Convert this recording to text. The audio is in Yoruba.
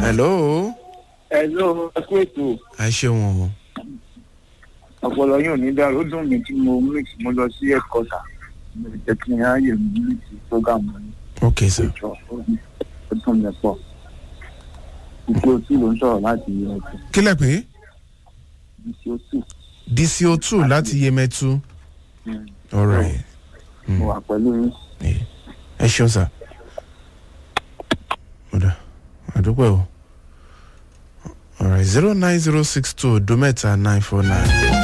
hello Hello, ẹ kú ètò. ẹ ṣeun o Ọ̀pọ̀lọ yóò ní dára. Ó dùn mí tí mo mix mo lọ sí ẹ̀kọ́ta. Mo lè jẹ́ kí n ráyè mix program ní ok sir ìjọ. Ó dùn mí pọ̀. Ìpè òtí ló ń sọ̀rọ̀ láti ẹ̀kọ́. kílẹ̀ pé Ìpè òtí. dco two láti yemẹtu alright Mo wà pẹ̀lú yín. ẹ ṣeun sir ọ̀dà àdúpẹ́ o alright zero nine zero six two odo mẹ́ta nine four nine.